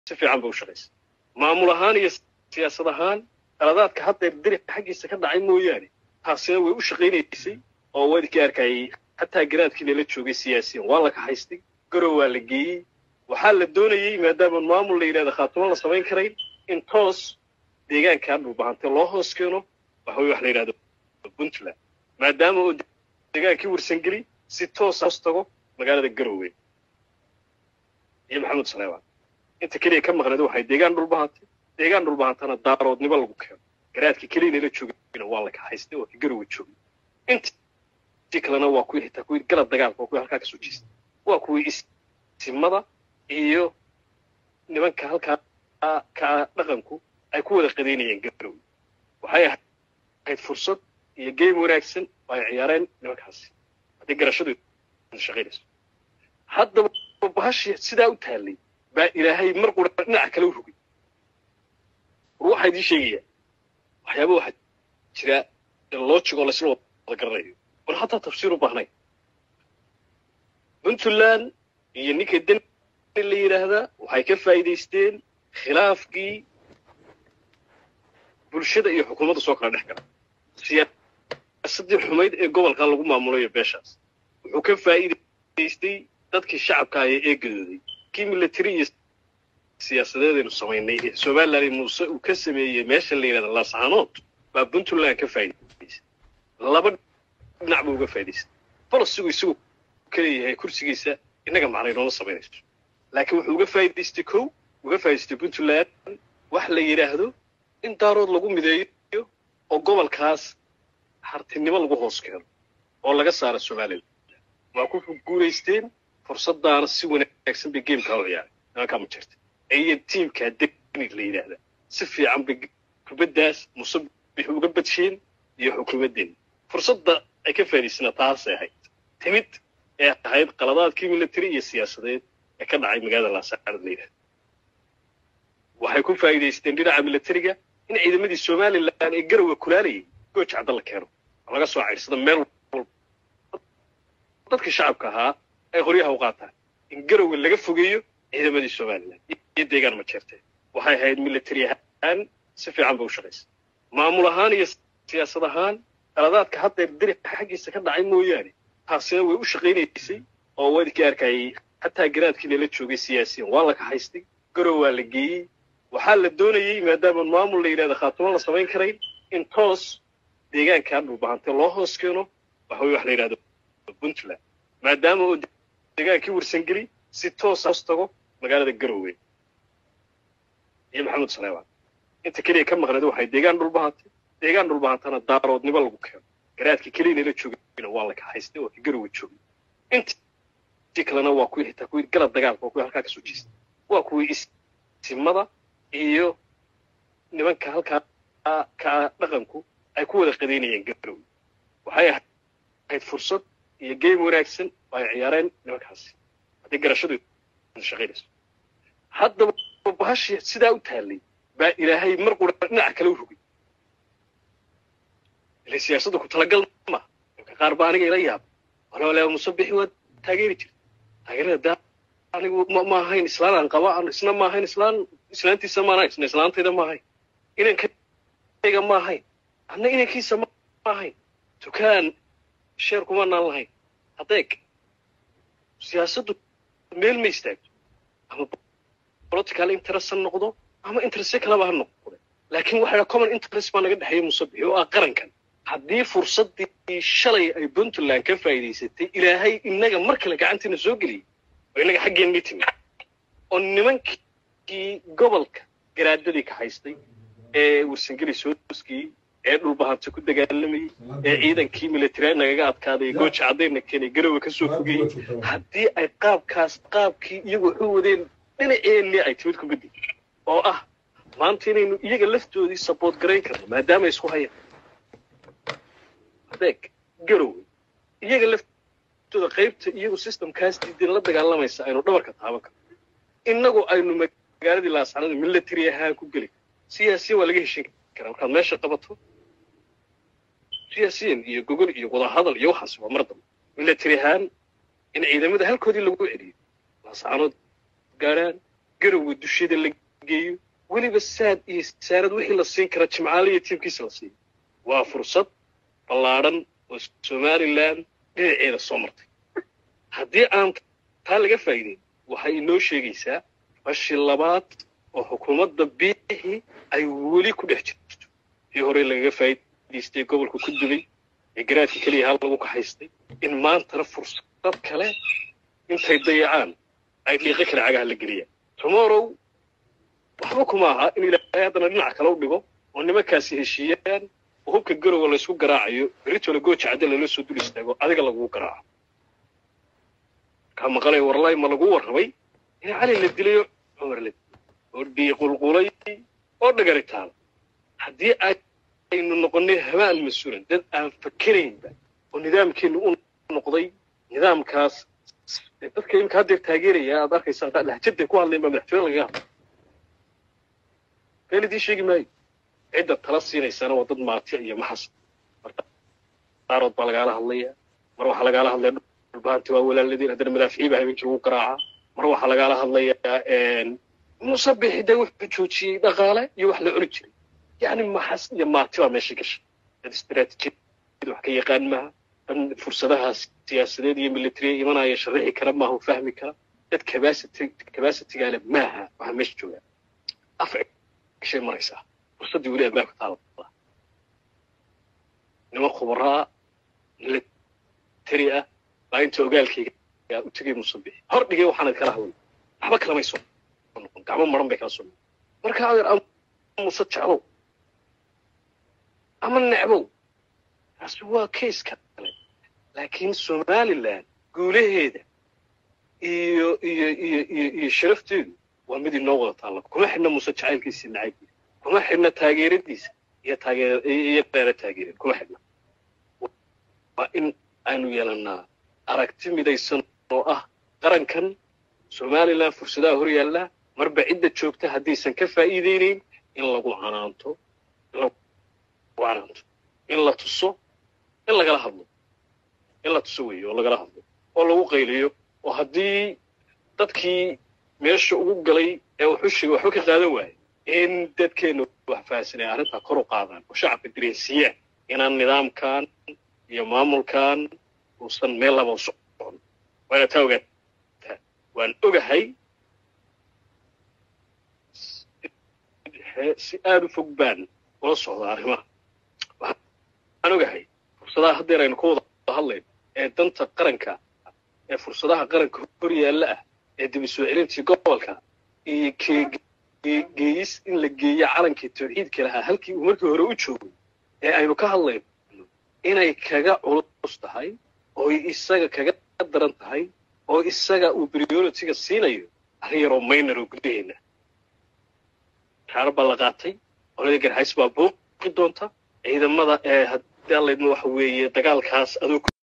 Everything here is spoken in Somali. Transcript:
si fiican ba u shaqaysa maamul ahaan iyo siyaasad ahaan qaladaadka haddeer dirixa xaggiisa ka dhacay mooyaane taasina way u shaqaynaysay oo wadkii arkayay xataa garaadkiina la joogay siyaasiyan waa la kaxaystay garow waa la geeyey waxaa la doonayey maadaama maamul la yidhahda khaatumo la samayn karayn in toos deegaankaa dhulbahante loo hoos keeno waxa wax la yidhahdo puntland maadaama uu deegaankii warsangeli si toos hoos tago magaalada garowe iyo maxamed saleebaan inta keliya ka maqneed waxay deegaan dhulbahantay deegaan dhulbahantana daaroodnimo lagu keeno garaadka keliyana la joogayna waa la kaxaystay oo ka garowe joogay intii kalena waa kuwii xitaa kuwii galab dagaalka waa kuwii halkaa kasoo jeestay waa kuwii isimada iyo nimanka halkaa ka dhaqanku ay ku wada qadaynayeen garowe waxay ahayd fursad iyo game wanaagsan oo ay ciyaareen nimankaasi haddii garashadu shaqaynayso haddaba bahashi sidaa u taallay baa ilaahay mar qura dhinaca kale u rogay war waxaa idiin sheegayaa waxyaaba waxaa jira logic oo laysla wada garanayo war hataa tafsiir u baahnayn puntland iyo ninka deni la yidhaahdaa waxay ka faa'iidaysteen khilaafkii bulshada iyo xukuumadda soo kala dhex gala siyaasadii xumayd ee gobolka lagu maamulayo beeshaas wuxuu ka faa'iidaystay dadkii shacabka ayaa eegadooday kii military iyo siyaasadeedaynu samaynay ee somaliland muuse uu ka sameeyey meesha la yidhahda laascaanood baa puntland ka faa'iidaysay laba dhinac buu uga faa'idaystay bolosigu isagu kaleeyahay kursigiisa innaga macnay nooma samaynayso laakiin wuxuu uga faa'idaystay kow uga faa'idaystay puntland wax la yidhaahdo in daarood lagu mideeyo oo gobolkaas hartinimo lagu hoos keeno oo laga saaro somaliland waa ku guulaysteen fursadaana si wanaagsan bay gamekaa u ciyaaray nimankaa ma jirta iyo tiimkaa degnig la yidhaahdaa si fiican bay kubaddaas musabix uga badsheen iyo xukuumaddeena fursadda ay ka faa'idaysana taasay ahayd timid ee ahayd qaladaadkii military iyo siyaasadeed ee ka dhacay magaalada laasaarad la yidhahda waxay ku faa'iidaysteen dhinaca militariga in ciidamadii somaliland ee garowe kulaalayay gooj cadda la keeno oo laga soo cayrsado meel walba dadkii shacabka ahaa ay qoryaha u qaataan in garowe laga fogeeyo ciidamadii somaliland iyo deegaan ma jeerteen waxay ahayd military ahaan si fiican ba u shaqaysa maamul ahaan iyo siyaasad ahaan qaladaadka haddeer dirixa xaggiisa ka dhacay mooyaane taasina way u shaqaynaysay oo wadkii arkayay xataa garaadkiina la joogay siyaasiyan waa la kaxaystay garow waa la geeyey waxaa la doonayey maadaama maamul la yidhahda khaatumo la samayn karayn in toos deegaankaa dhulbahante loo hoos keeno waxa wax la yidhahdo puntland maadaama uu deegaankii warsangeli si toos hoos tago magaalada garowe iyo maxamed saleebaan inta keliya ka maqneed waxay deegaan dhulbahantay deegaan dhulbahantana daaroodnimo lagu keeno garaadka keliyana la joogayna waa la kaxaystay oo ka garowe joogay intii kalena waa kuwii xitaa kuwii galab dagaalka waa kuwii halkaa kasoo jeestay waa kuwii isimada iyo nimanka halkaa ka dhaqanku ay ku wada qadaynayeen garowe waxay ahayd fursad iyo game wanaagsan oo ay ciyaareen nimankaasi haddii garashadu shaqaynayso haddaba bahashi sidaa u taallay baa ilaahay mar qura dhinaca kale u rogay ile siyaasadda ku talagal ma ninka qaar baa aniga ila yaaba walaalaa musabixi waa taageeri jirta taageerada daa anigu ma ma ahayn islaan aan qaba isna ma ahayn islaan islaantiisa ma ahayn isna islaantayda ma ahayn inankayga ma ahayn anna inankiisa ma ahayn dukaan sheer kuma naan lahayn adeeg siyaasaddu meel ma istaagto ama political interest ha noqdo ama interest kaleba ha noqdo laakiin waxa common interest baa naga dhexeeya musabixi oo ah qarankan haddii fursaddii shalay ay puntland ka faa'iidaysatay ilaahay inaga mar kale gacantiina soo geliyay oo inaga xaggeenni timi oo nimankii gobolka garaadadii ka haystay ee warsangeli sooskii ee dhulbahanta ku dagaalamayey ee ciidankii military nagaga adkaaday gooja caddayna keenay garowe ka soo fogayey haddii ay qaabkaas qaabkii iyagu waxu wadeen dhinaceennii ay timid ku beddi oo ah maanta inaynu iyaga laftoodii saboort garayn karno maadaama isku hayaan adeeg garowe iyaga laftooda qaybta iyagu systemkaas diidan la dagaalamaysa aynu dhabarka taaban karno innagu aynu magaaladii laascanada military ahaan ku geli siyaasiyan waa laga heshin karaa markaad meesha qabato siyaasiyan iyo gogol iyo wadahadal iyo waxaas waa mar dambe military ahaan in ciidamada halkoodii lagu celiyo laascaanood gaadhaan garowa dushada la geeyo weliba saad iyo saarad wixii la siin kara jimcaale iyo tiimkiisa la siiyo waa fursad ballaadhan oo somalilan dhinaceeda soo martay haddii aan taa laga faa'iideyn waxay inoo sheegaysaa bashi labaad oo xukuumadda biixi ay weli ku dhex jirto tii hore lagaga faa'iidaystay gobolka ku dubay ee garaadka keliya hal lagu kaxaystay in maantana fursad kale intay dayacaan ay dhiiqo kale cagaha la geliyaan tomorrow waxba kuma aha in ilaahay haddana dhinaca kale u dhigo oo nimankaasi heshiiyaan oo hubka garowa laysku garaacayo beritoole gooja cadde lala soo dul istaago adiga lagugu garaaco kaa maqalay warlay ma lagu warramay in cali la dilayo cumar la dilay oo dhiiqulqulay oo dhagari taala haddii aynu noqonnay habaan mas-uulan dad aan fakeraynba oo nidaamkeennu u noqday nidaamkaas dadka imika haddeer taageeraya aad arkaysaa lahjaday ku hadlayn baa madaxtooye lagaga hadla been idiin sheegi maayo cidda tala siinaysana waa dad maati iyo maxas marka qaarood baa lagaala hadlaya mar waxaa lagaala hadlaya dhulbahanti waa walaaladeen haddana madaaficii baa habeenkii lagu garaacaa mar waxaa lagaala hadlayaa musabixi de wuxuu joojiyey dhaqaale iyo wax la cuni jiray yacni maxas iyo maati baa meesha gashay dad istaraatiijiyad wax ka yaqaan maaha dan fursadaha siyaasadeed iyo militariya imanaya sharixi kara maaha u fahmi kara dad cabacity capacitygaale maaha waxaa meesha joogaa af gashay maraysaa fursaddii weli ambaabka taala niman khubaraa militari ah baa inta ogaalkayga u tegay musabixi hor dhigay waxaanad kala hadlay waxba kalamay soo noqon gacmo maran bay kala soo noqon marka adeer ama muse jeclow ama necbow taasi waa case kale laakiin somaliland guulaheeda iyo iyo iyo iyo iyo sharafteedu waa mid inoo wada taalla kuma xidhna muse jacaylkiisa iyo nacaybkiisa kuma xidhna taageeradiisa iyo taageer iyo beera taageerin kuma xidhna waa in aanu yeelannaa aragti midaysan oo ah qarankan somaliland fursadaha hor yaallaa marba cidda joogta haddaysan ka faa'iideynayn in lagu canaanto in lagu canaanto in la tuso in lagala hadlo in la tuso weeye oo lagala hadlo oo lagu qayliyo oo haddii dadkii meesha ugu galay ee wuxushiga waxba ka qaadan waayo in dadkeenna wax fahasanay arrintaa kor u qaadaan oo shacabka dareensiiyaan inaan nidaamkan iyo maamulkan uusan meel laba u socon waana taa ogaataa waan ogahay si aada u fog baan ula socdaa arrimaha waxaan ogahay fursadaha haddeer aynu ka wada hadlayno ee danta qaranka ee fursadaha qaranka hor yaalla ah ee dib soo celintii gobolka iyo geeyis in la geeyo calankii tawxiidka lahaa halkii uu markii hore u joogay ee aynu ka hadlayno inay kaga culus tahay oo isaga kaga daran tahay oo isaga uu prioritiga siinayo arrin yaroo maynor oo gudaheena kaar baa la qaatay qolada garxays baa buuqi doonta ciidamada ee haddii allaydma waxa weeye dagaalkaas adoo